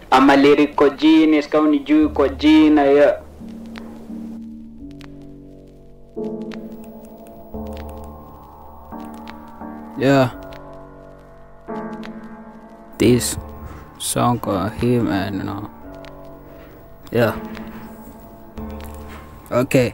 ama lyrical genius kama unijui kwa jina yeah. Yeah. This song got him and you know. Yeah. Okay.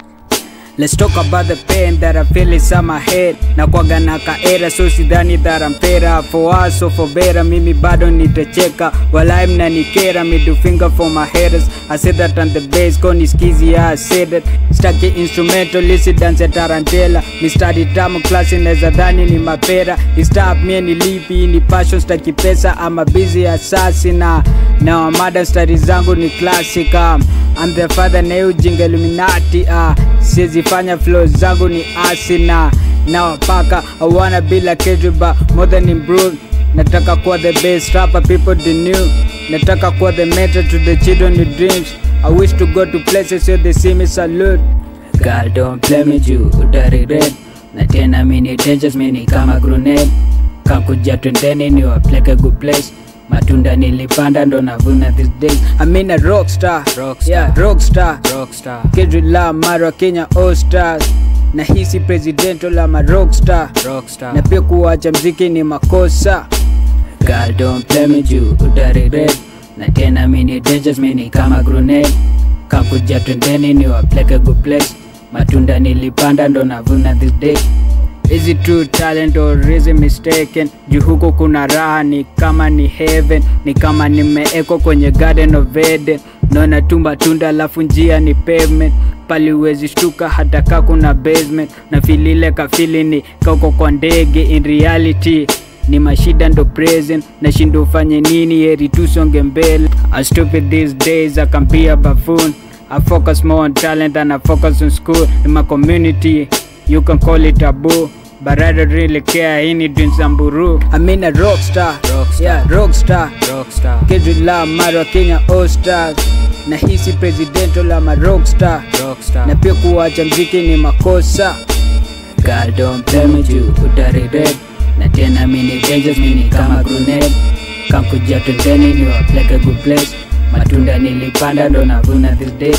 Let's talk about the pain that I feel inside my head na kwaga na kaera so sidhani that I'm better for us or for better mimi bado nitacheka walai mnanikera middle finger for my haters I said that on the bass koni skizi yeah, I said that staki instrumental lisi dance tarantela mistari tamu klasi neza dhani ni mapera istap mie ni lipi ni passion staki pesa ama busy assassin na na wamada stari zangu ni classic um, I'm the father na hiyo ujinga Illuminati uh, sizifanya flow zangu ni asina na wapaka I wanna be like Kedriba more than improved nataka kuwa the best rapper people they knew nataka kuwa the mentor to the children with dreams I wish to go to places where they see me salute Girl don't play me juu uta regret na tena mini dangerous mini kama grenade kakuja twendeni ni wapleke good place matunda nilipanda ndo navuna these days I mean a rockstar Rockstar. yeah rockstar Rockstar. Kendrick Lamar wa Kenya All Stars na hisi presidento la ma rockstar Rockstar. na pia kuacha mziki ni makosa Girl don't play me juu uta regret na tena mini dangerous mini kama grenade kakuja twendeni ni wapleke good place matunda nilipanda ndo navuna this day Is it true talent or is it mistaken? Juu huko kuna raha ni kama ni heaven, ni kama nimeekwa kwenye garden of Eden. Naona tumba tunda alafu njia ni pavement, pali uwezi shtuka hata ka kuna basement. Na filile kafili ni kauko kwa ndege, in reality ni mashida ndo present nashindo ufanye nini heri tusonge mbele I'm stupid these days I can be a buffoon I focus more on talent than I focus on school in my community you can call it taboo but I don't really care any dreams amburu I mean a rockstar Rockstar. yeah rockstar Rockstar. Kendrick Lamar wa Kenya All Stars na hisi presidento la ma rockstar Rockstar. na pia kuacha mziki ni makosa Girl don't play me juu uta regret na tena mini dangerous mini kama grenade kankuja twendeni ni wapleke good place matunda nilipanda ndo navuna this day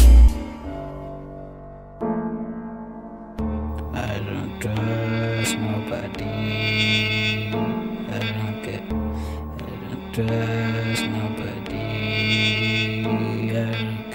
I don't trust nobody. I don't get. I don't trust nobody. I don't